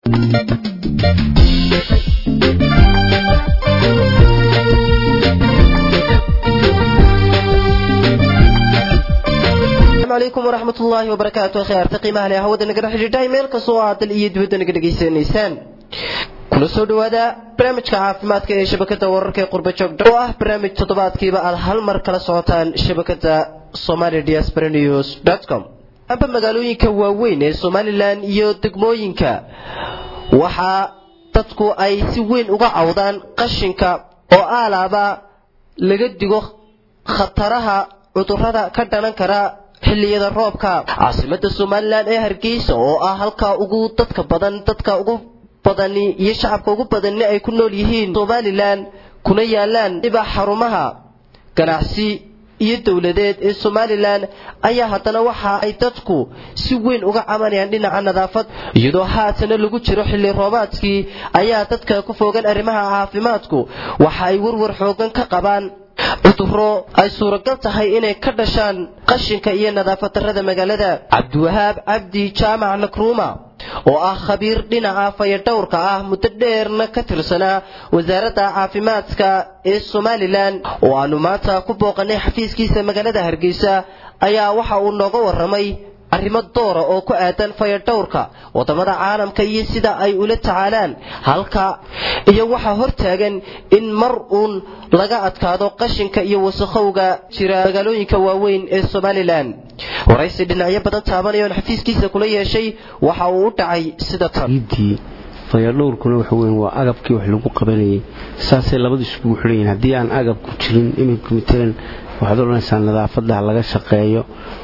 alaykum waraxmat ullaahi wabarakaatu khiyaarta qiimaha leh hawada nagala xidhiidhay meel kastoo aad dal iyo dibadda naga dhegaysanaysaan kuna soo dhowaada barnaamijka caafimaadka ee shabakada wararka ee qurbajoog oo ah barnaamij toddobaadkiiba aad hal mar kala socotaan shabakada somali diaspora news com amba magaalooyinka waaweyn ee somalilan iyo degmooyinka waxaa dadku ay si weyn uga cawdaan qashinka oo aalaaba laga digo khataraha cudurada ka dhalan kara xilliyada roobka caasimada somalilan ee hargeysa oo ah halka ugu dadka badan dadka ugu badani iyo shacabka ugu badani ay ku nool yihiin somalilan kuna yaalaan dhiba xarumaha ganacsi iyo dowladeed ee somalilan ayaa haddana waxa ay dadku si weyn uga cabanayaan dhinaca nadaafad iyadoo haatana lagu jiro xilli roobaadkii ayaa dadka ku foogan arrimaha caafimaadku waxa ay warwar xoogan ka qabaan cuduro ay suuragal tahay inay ka dhashaan qashinka iyo nadaafad darrada magaalada cabdiwahaab cabdi jaamac nakruuma oo ah khabiir dhinaca fayadhowrka ah muddo dheerna ka tirsanaa wasaaradda caafimaadka ee somalilan oo aanu maanta ku booqanay xafiiskiisa magaalada hargeysa ayaa waxa uu nooga warramay arrimo doora oo ku aadan fayadhowrka wadamada caalamka iyo sida ay ula tacaalaan halka iyo waxaa hortaagan in mar uun laga adkaado qashinka iyo wasakhowga jira magaalooyinka waaweyn ee somalilan waraysi dhinacyo badan taabanaya oon xafiiskiisa kula yeeshay waxa uu u dhacay sida tan fayadhowrkuna waxa weyn waa agabkii wax lagu qabanayay saasay labadu iskugu xidhan yihiin haddii aan agabku jirin iminka matalan waxaad odhanaysaa nadaafadda ha laga shaqeeyo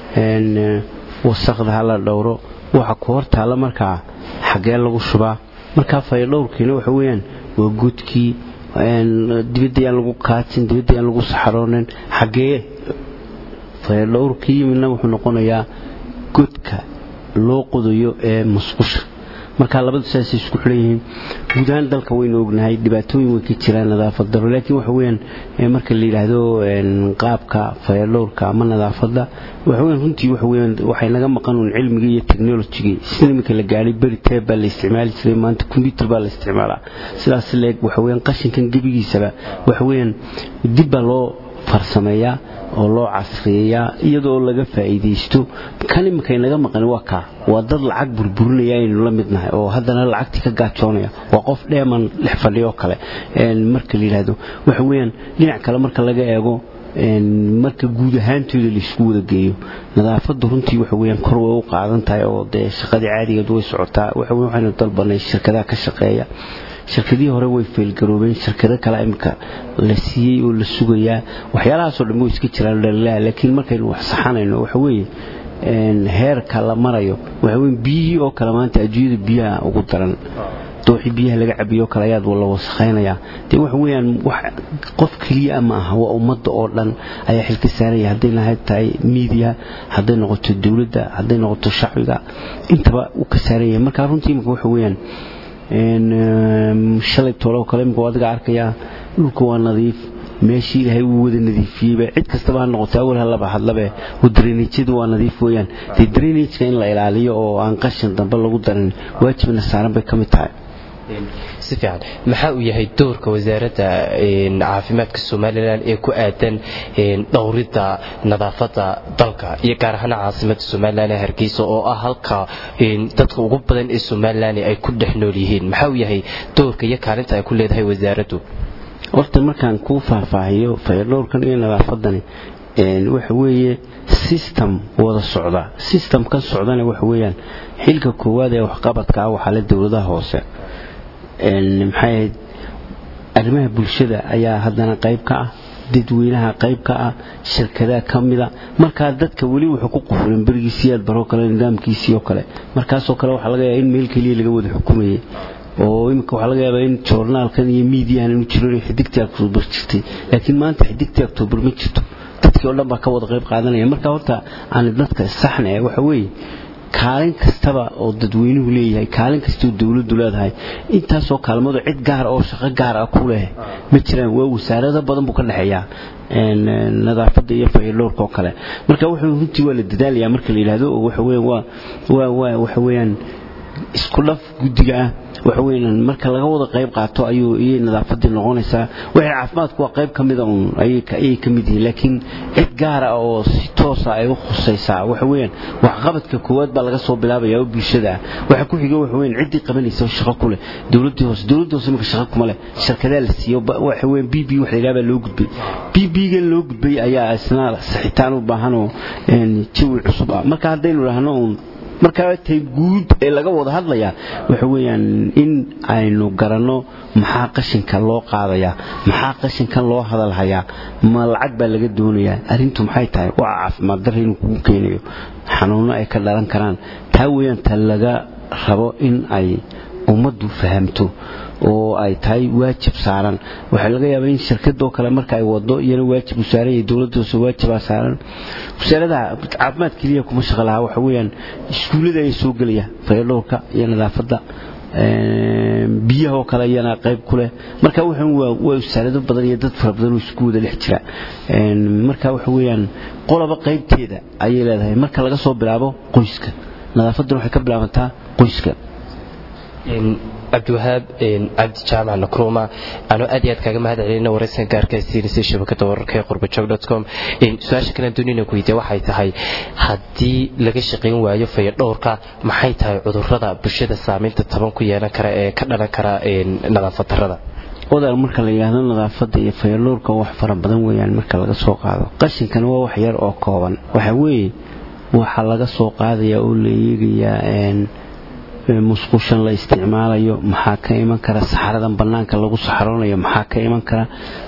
wasaqda ha la dhowro waxa ku hor taalla markaa xaggee lagu shubaa markaa fayadhowrkiina waxa weyaan waa gudkii dibaddayaan lagu kaajin dibaddayaan lagu saxaroonin xaggee fayadhowrkii yimidna wuxuu noqonayaa godka loo qodayo ee musqusha markaa labadu saasay isku xidhan yihiin guud ahaan dalka waynu ognahay dhibaatooyin way ka jiraan nadaafad daro laakiin waxa weyaan marka la yidhaahdo qaabka fayadhowrka ama nadaafadda waxaweyan runtii waxaweyaan waxay naga maqan uun cilmiga iyo technolojigii sida iminka la gaadhay beri teeb baa la isticmaali jiray maanta combyuter baa la isticmaalaa sidaas leeg waxaweyaan qashinkan gebigiisaba waxaweyaan dib baa loo farsameeyaa oo loo casriyeeyaa iyadoo laga faa'iidaysto kan iminkay naga maqani waa kaa waa dad lacag burburinaya aynu la midnahay oo haddana lacagtii ka gaajoonaya waa qof dheeman dhex fadhiyo kale marka la yidhaahdo waxa weeyaan dhinac kale marka laga eego marka guud ahaantooda laisku wada geeyo nadaafaddu runtii waxa weyaan kor way u qaadan tahay oo dee shaqadii caadigeed way socotaa waxaynu dalbanay shirkadaha ka shaqeeya shirkadihii hore way feelgaroobeen shirkado kale imika la siiyey oo la sugayaa waxyaalahaasoo dhan way iska jiraan dhalilaa laakiin markaynu wax saxanayno waxa weeye heerka la marayo waxaweye biyihii oo kale maanta adduunyada biyaha ugu daran dooxii biyaha laga cabiyo kale ayaad la wasakhaynaya dee waxa weyaan wax qof keliya ma aha waa ummadda oo dhan ayaa xilka saaraya hadday lahayd tahay miidiya hadday noqoto dowladda hadday noqoto shacbiga intaba uu ka saaran yahay marka runtii imika waxa weyaan shalay toolo kale imika adiga arkayaa dhulka waa nadiif meeshii ilaahay uu wada nadiifiyeyba cid kastaba ha noqoto awal halaba hadlabe drainajyadu waa nadiif weeyaan dee drainajka in la ilaaliyo oo aan qashin dambe lagu darin waajibna saaran bay ka mid tahay si fiican maxaa uu yahay doorka wasaaradda caafimaadka somalilan ee ku aadan dhowridda nadaafadda dalka iyo gaar ahaan caasimada somalilan ee hargeysa oo ah halka dadka ugu badan ee somalilan ay ku dhex nool yihiin maxaa uu yahay doorka iyo kaalinta ay ku leedahay wasaaraddu horta markaan kuu faahfaahiyo fayadhowrkan iyo nadaafadani waxa weeye system wada socda systemkan socdana waxa weeyaan xilka koowaad ee waxqabadka ah waxaa le dowladaha hoose maxay ahayd arrimaha bulshada ayaa haddana qayb ka ah dadweynaha qayb ka ah shirkadaha ka mida markaa dadka weli wuxuu ku qufurin berigiisiyaad baroo kale nidaamkiisii oo kale markaasoo kale waxaa laga yaaba in meel keliya laga wada xukumayay oo imika waxaa laga yaabaa in joornaalkan iyo miidiyahan inu jiro in xidigtii octoobar jirtay laakiin maanta xidigtii octoobar ma jirto dadkii oo dhan baa ka wada qayb qaadanaya marka horta aan dadka saxna ee waxa weeye kaalin kastaba oo dadweynuhu leeyahay kaalin kastoo dowladdu leedahay intaasoo kaalmadu cid gaar oo shaqo gaar ah ku leh ma jiraan waa wasaarado badan buu ka dhexeeyaa nadaafadda iyo fayadhowrka oo kale marka wuxuu runtii waa la dadaalayaa marka la yidhaahdo oo waxa weeyaan waa waa waa waxa weeyaan isku dhaf guddiga ah waxa weeyaan marka laga wada qayb qaato ayuu iyay nadaafadii noqonaysaa wixii caafimaadku waa qayb ka mida uun ayay ka mid yihiin laakiin cid gaara oo si toosa ay u khusaysaa waxa weeyaan waxqabadka koowaad baa laga soo bilaabaya oo bulshada ah waxa ku xiga waxa weeyaan ciddii qabanaysa oo shaqo ku leh dowladdii hoose dowladdii hoose marka shaqo kuma leh shirkadaa la siiyo waxa weeyaan b b wax la yidhaha baa loo gudbay b b-ga loo gudbay ayaa isna saxitaan u baahan oo jawi cusub ah marka haddaynu idhaahno uun markaa tay guud ee laga wada hadlayaa waxa weeyaan in aynu garanno maxaa qashinka loo qaadayaa maxaa qashinkan loo hadalhayaa ma lacag baa laga doonayaa arrintu maxay tahay waa caafimaad darra inuu kugu keenayo xanuunno ay ka dhalan karaan taa weeyaan ta laga rabo in ay ummaddu fahamto oo ay tahay waajib saaran waxaa laga yaabaa in shirkadoo kale marka ay wado iyana waajib u saaran yahay dowladda hoose waajibaa saaran wasaaradaha caafimaad keliya kuma shaqo lahaa waxa weeyaan iskuullada ayaa soo gelaya fayadhowrka iyo nadaafadda biyahoo kale iyana qayb ku leh marka waxaan waa waa wasaarado badan iyo dad fara badan oo isku wada dhex jira marka waxa weeyaan qolaba qaybteeda ayay leedahay marka laga soo bilaabo qoyska nadaafadduna waxay ka bilaabantaa qoyska cabdiwahaab cabdi jaamac nakruma anoo aad iyo aad kaaga mahad celina waraysan gaarka siinaysa shabakada wararka ee qurbajog com su-aasha kale doonina ku weydiya waxay tahay haddii laga shaqayn waayo fayadhowrka maxay tahay cudurrada bulshada saamaynta taban ku yeelan kara ee ka dhalan kara nadaafad darrada odaal marka la yidhaahdo nadaafadda iyo fayadhowrka wax fara badan weeyaan marka laga soo qaado qashinkana waa wax yar oo kooban waxa weeye waxaa laga soo qaadayaa oo la eegayaa musqushan la isticmaalayo maxaa ka iman kara saxaradan bannaanka lagu saxaroonayo maxaa ka iman kara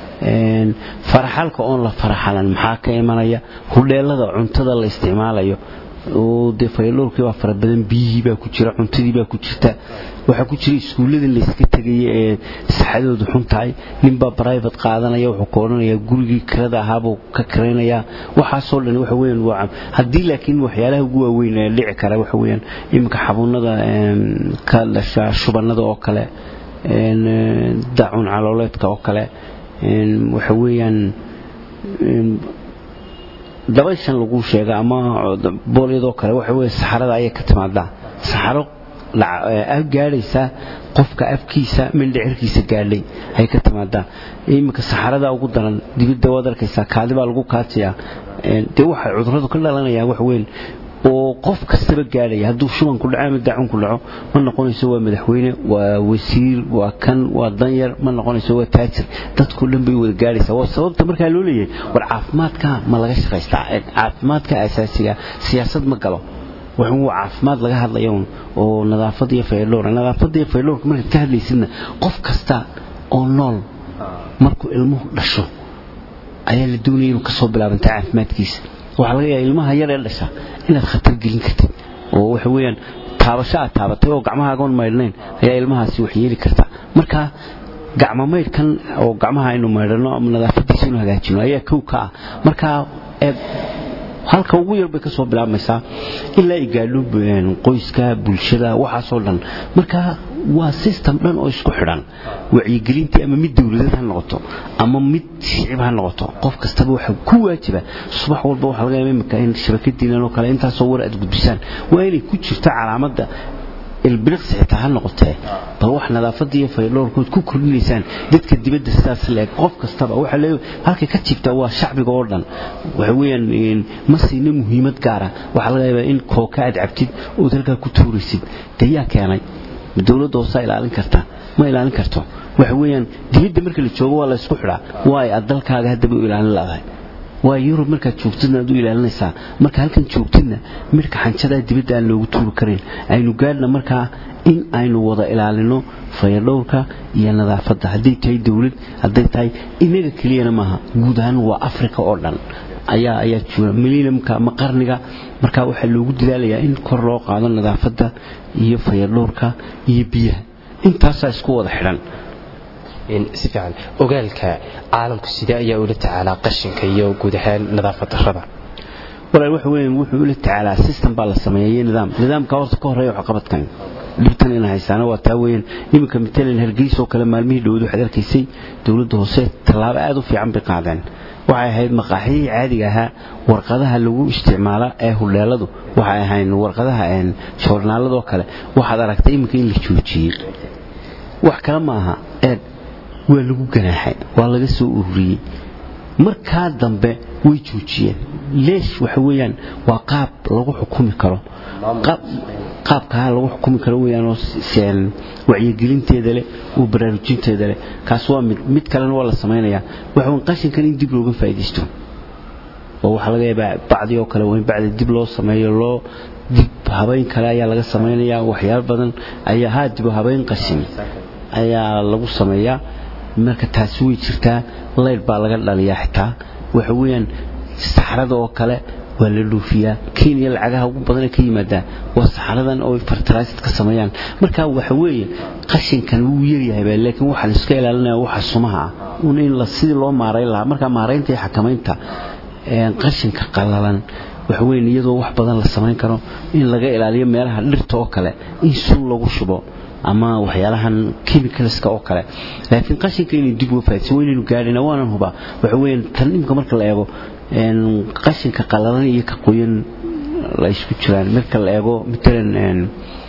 faraxalka oon la faraxalan maxaa ka imanaya hudheelada cuntada la isticmaalayo oo dee fayadhowrkii baa fara badan biyihii baa ku jira cuntadii baa ku jirta waxaa ku jira iskuulladii layska tegaya ee saxadoodu xun tahay ninbaa brivate qaadanaya wuxuu ka odhanayaa gurigii kirada ahaabuu ka kiraynayaa waxaasoo dhan waxa weeyaan waa haddii laakiin waxyaalaha ugu waaweyn ee dhici kara waxa weeyaan iminka xabuunada ka dhasha shubannada oo kale dacun calooleedka oo kale waxa weeyaan dabayshan lagu sheega ama boolyadoo kale waxa weeye saxarada ayay ka timaadaa saxaro gaadhaysa qofka afkiisa mindhicirkiisa gaadhay ayay ka timaadaa iminka saxarada ugu daran dibidda waad arkaysaa kaadi baa lagu kaatiyaa dee waxay cudurradu ka dhalanayaan wax weyn oo qof kastaba gaadhaya hadduu shubanku dhaco ama daacunku dhaco ma noqonayso waa madaxweyne waa wasiir waa kan waa danyar ma noqonayso waa taajir dadkao dhan bay wada gaadhaysaa waa sababta markaa loo leeyahay war caafimaadka ma laga shaqaystaa caafimaadka asaasiga siyaasad ma galo wuxuu caafimaad laga hadlaya oo nadaafad iyo faydhowr nadaafadda iyo faydhowrka markaad ka hadlaysidna qof kasta oo nool markuu ilmuhu dhasho ayaa la doonaya inuu ka soo bilaabanta caafimaadkiisa waxaa laga yaaba ilmaha yar ee dhasha inaad khatar gelin kartid oo waxa weeyaan taabasho aad taabatay oo gacmahaagoon maydhnayn ayaa ilmahaasi wax yeeli karta marka gacmo maydhkan oo gacmaha aynu maydhano ama nadaafadiisa inu hagaajino ayaa kow ka ah marka halka ugu yar bay ka soo bilaabmaysaa ilaa ay gaadho qoyska bulshada waxaasoo dhan marka waa system dhan oo isku xidhan wacyigelintii ama mid dowladeed ha noqoto ama mid shicib ha noqoto qof kastaba waxa ku waajiba subax walba waxaa laga yaaba imika in shabakadiinan oo kale intaasoo war aad gudbisaan waa inay ku jirto calaamadda ilbiriqsi xitaa ha noqotee bal wax nadaafadda iyo faydhowrkood ku kordhinaysaan dadka dibadda sidaas leeg qof kastaba waxa le halkay ka jiibtaa waa shacbiga oo dhan waxa weeyaan ma siina muhiimad gaara waxaa laga yaabaa in kooka aad cabtid ood halkaa ku tuuraysid dee yaa keenay dowladda hoosaa ilaalin karta ma ilaalin karto waxa weeyaan dibadda marka la joogo waa la isku xidhaa waay aad dalkaaga haddaba u ilaalin laadahay waa yurub markaad joogtidna aad u ilaalinaysaa marka halkan joogtidna midhka xanjadaa dibadda aan loogu tuuri karin aynu gaadhna markaa in aynu wada ilaalino fayadhowrka iyo nadaafadda hadday tahay dowlad hadday tahay inaga keliyana maaha guud ahaan waa africa oo dhan ayaa ayaa jooga milinamka ama qarniga markaa waxaa loogu dadaalayaa in kor loo qaado nadaafadda iyo fayadhowrka iyo biyaha intaasaa isku wada xidhan si fiican ogaalka caalamku sidee ayaa ula tacaalaa qashinka iyo guud ahaan nadaafad darrada walaal waxa weeyaan wuxuu ula tacaalaa system baa la sameeyay nidaam nidaamka horta ka horeeya waxqabadkan dhibtan ina haysaana waa taa weeyaan iminka matalan hargeysa oo kale maalmihii dhowad waxaad arkaysay dowladda hoose tallaabo aad u fiican bay qaadeen waxay ahayd maqaaxiyihii caadiga ahaa warqadaha lagu isticmaala ee hudheeladu waxay ahayn warqadaha joornaaladoo kale waxaad aragtay iminka in la joojiyey wax kale ma aha eed waa lagu ganaaxay waa laga soo ururiyey markaa dambe way joojiyeen leesh waxa weeyaan waa qaab lagu xukumi karo qaabkaa lagu xukumi karo weeyaanoo wacyigelinteeda leh oo baraarujinteeda leh kaas waa mid mid kalena waa la samaynayaa waxa weyn qashinkan in dib looga faa'iidaysto oo waxaa laga yaabaa bacdi oo kale waa in bacdi dib loo sameeyo loo dib habayn kale ayaa laga samaynayaa waxyaalo badan ayaa haa dib habayn qashin ayaa lagu sameeyaa marka taasi way jirtaa layr baa laga dhaliyaa xitaa waxa weeyaan saxrada oo kale waa la dhuufiyaa kenya lacagaha ugu badanee ka yimaadaa waa saxaradan oo fertilized ka sameeyaan marka waxa weeye qashinkan wuu yaryahay laakiin waxaa la iska ilaalinaya waxa sumaha ah un in la sidii loo maarayn lahaa marka maaraynta iyo xakamaynta qashinka qallalan waxa weyn iyadoo wax badan la samayn karo in laga ilaaliyo meelaha dhirta oo kale in sun lagu shubo ama waxyaalahan chemicalska oo kale laakiin qashinka inay dib uga faaiidsan waynaynu gaadhina waanan hubaa waxa weeyaan tan imika marka la eego qashinka qallalan iyo ka qoyan la isku jiraan marka la eego matalan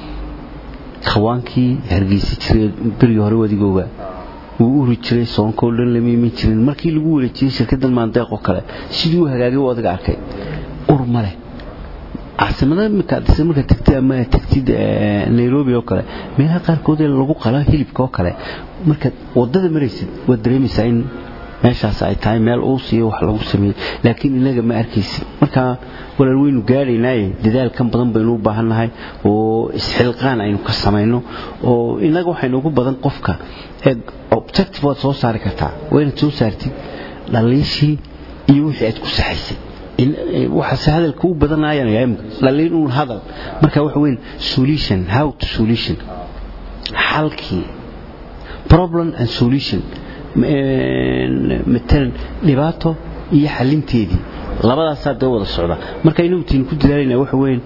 khawaankii hargeysa jiray berigii hore wadigooga wuu uri jiray soonkoo dhan lama iman jirin markii lagu wareejiyey shirkaddan maandeeq oo kale sidii u hagaagay u adiga arkay ur ma leh caasimada imika adisa marka tagtid ama tagtid nairobi oo kale meelaha qaarkood ee lagu qala hilibka oo kale markaad wadada maraysid waad dareemaysaa in meeshaas ay tahay meel uu siiyo wax lagu sameeyey laakiin inaga ma arkaysid marka walaal weynu gaadhaynaaye dadaalkan badan baynu u baahannahay oo isxilqaan aynu ka samayno oo inaga waxaynu ugu badan qofka objective waad soo saari kartaa waa inaad soo saartid dhaliishii iyo wixii aad ku saxaysay waxaase hadalka u badanayanayaa imika dhaliin uun hadal marka waxa weyn solution how to solution xalkii problem and solution matalan dhibaato iyo xalinteedii labadaasaa dee wada socda marka inagu tiin ku dadaalayna waxa weyn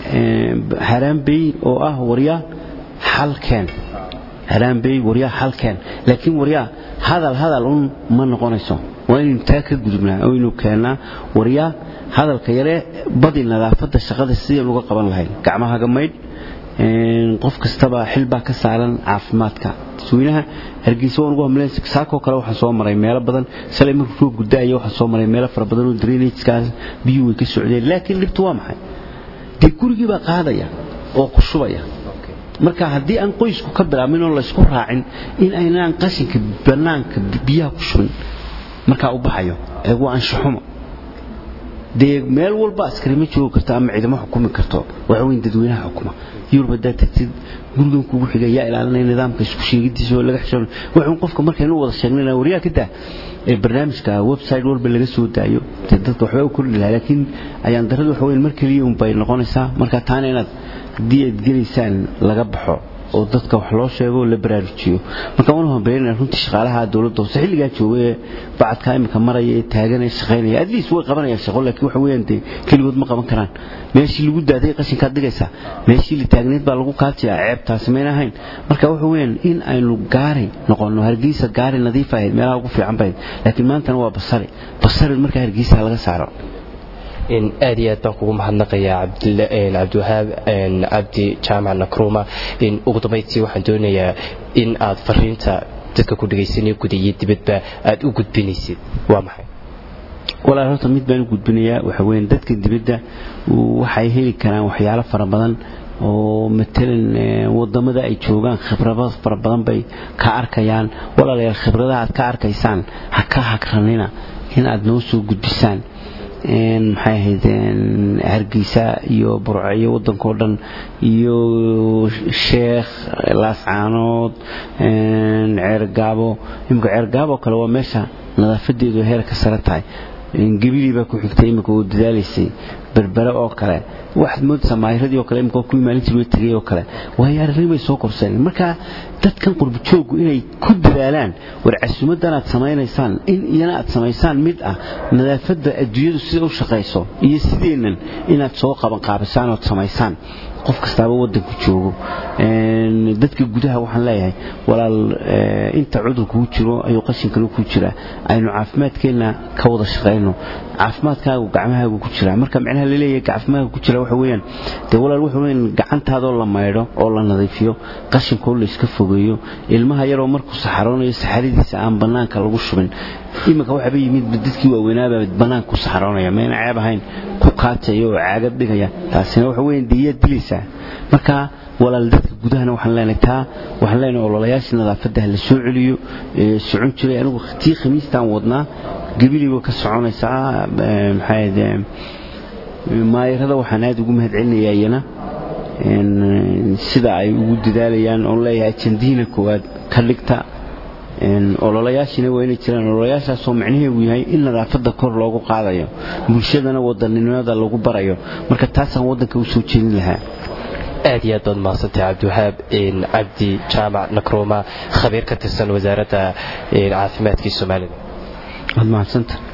haraanbey oo ah waryaa xalkeen haraanbey waryaa xalkeen laakiin waryaa hadal hadal un ma noqonayso waa inaynu taa ka gudubnaa oo aynu keennaa waryaa hadalka yaree badi nadaafadda shaqada sideen uga qaban lahayn gacmahaga maydh qof kastaba xil baa ka saaran caafimaadka dadweynaha hargeysa waan ugu hamleen saakoo kale waxaan soo maray meelo badan shalay markuu roob guddaaya waxaan soo maray meelo fara badan oo drainageskaas biyuhu way ka socdeen laakiin dhibtu waa maxay dee gurigii baa qaadaya oo ku shubaya marka haddii aan qoysku ka bilaabmin oo laysku raacin in aynaan qashinka bannaanka biyaha ku shubin markaa u baxayo ee waa anshaxumo dee meel walba askari ma joogi karto ama ciidamo xukumi karto waxa weyn dadweynaha xukuma yurub haddaad tagtid gurigan kugu xiga yaa ilaalinaya nidaamka isku sheegidiisa oo laga xishoon waxuun qofka markaynu wada sheegnayna waryaa ka daa ee barnaamijka website walba laga soo daayo dee dadka waxbaa u kordhi lahaa laakiin ayaan darrada waxa weyn mar keliya un bay noqonaysaa marka taana inaad haddii aad gelaysaan laga baxo oo dadka wax loo sheego la baraarujiyo marka waan hambeynaa runtii shaqaalaha dowladda hoose xilligaa jooga ee bacadka imika maraya ee taagan ee shaqaynaya at least way qabanayaan shaqo laakiin waxa weeyaan dee keligood ma qaban karaan meeshii lagu daaday qashinkaad dhigaysaa meeshii la taagneed baa lagu kaatiyaa ceebtaasi mayna ahayn marka waxa weeyaan in aynu gaari noqono hargeysa gaari nadiif ahayd meelaha ugu fiican bahayd laakiin maantana waa basari basari markaa hargeysa laga saaro aad iyo aad baan kugu mahadnaqayaa cabdiwahaab cabdi jaamac nakruma ugu dambayntii waxaan doonayaa in aad fariinta dadka ku dhegaysanaya guda iyo dibadba aad u gudbinaysid waa maxay walaal horta mid baan u gudbinayaa waxa weyn dadka dibadda waxay heli karaan waxyaalo fara badan oo matalan wadamada ay joogaan khibrado fara badan bay ka arkayaan walaalayaal khibradaha aad ka arkaysaan ha ka hagranina in aad noo soo gudbisaan maxay ahayd hargeysa iyo burco iyo waddankao dhan iyo sheekh laascaanood ceergaabo imika ceergaabo kale waa meesha nadaafadeedu heerka sare tahay gebilii baa ku xigtay imika oo dadaalaysay berbere oo kale waxaad moodaysaa maayiradii oo kale imika kuwii maalintii loo tegay oo kale waayo arrinimay soo korsadeen marka dadkan qurbajooggu inay ku dadaalaan war casuumadan aad samaynaysaan in iyana aad samaysaan mid ah nadaafadda adduunyadu sida u shaqayso iyo sideennan inaad soo qabanqaabisaan ood samaysaan qof kastaaba waddanku joogo dadka gudaha waxaan leeyahay walaal inta cudurku ku jiro ayuu qashinkana ku jiraa aynu caafimaadkeenna ka wada shaqayno caafimaadkaagu gacmahaagu ku jiraa marka micnaha laleeyahay caafimaadka ku jira waxa weeyaan dee walaal waxa weeyaan gacantaadoo la maydho oo la nadiifiyo qashinkoo la iska fogeeyo ilmaha yaroo markuu saxaroonayo saxaradiisa aan bannaanka lagu shubin iminka waxaaba yimid dadkii waaweynaaba bannaanka ku saxaroonaya mayna ceeb ahayn ku kaataya oo caagad dhigaya taasina waxa weeyaan diyaad dilaysaa marka walaal dadka gudahana waxaan leenahay taa waxaan leenahay ololayaashii nadaafadda la soo celiyo socon jiray anigu tii khamiistaan wadnaa gabiliba ka soconaysaa maxaa maayarada waxaan aad ugu mahad celinayaa iyana sida ay ugu dadaalayaan oon leeyahay jandiina koowaad ka dhigta ololayaashina waa inay jiraan ololayaashaasoo macnaheedu yahay in nadaafadda kor loogu qaadayo bulshadana wadaninimada lagu barayo marka taasaan waddanka u soo jeedin lahaa aad iyo aad baad mahadsantay cabdiwahaab cabdi jaamac nakruuma khabiir ka tirsan wasaaradda caafimaadkii soomaalida waad mahadsanta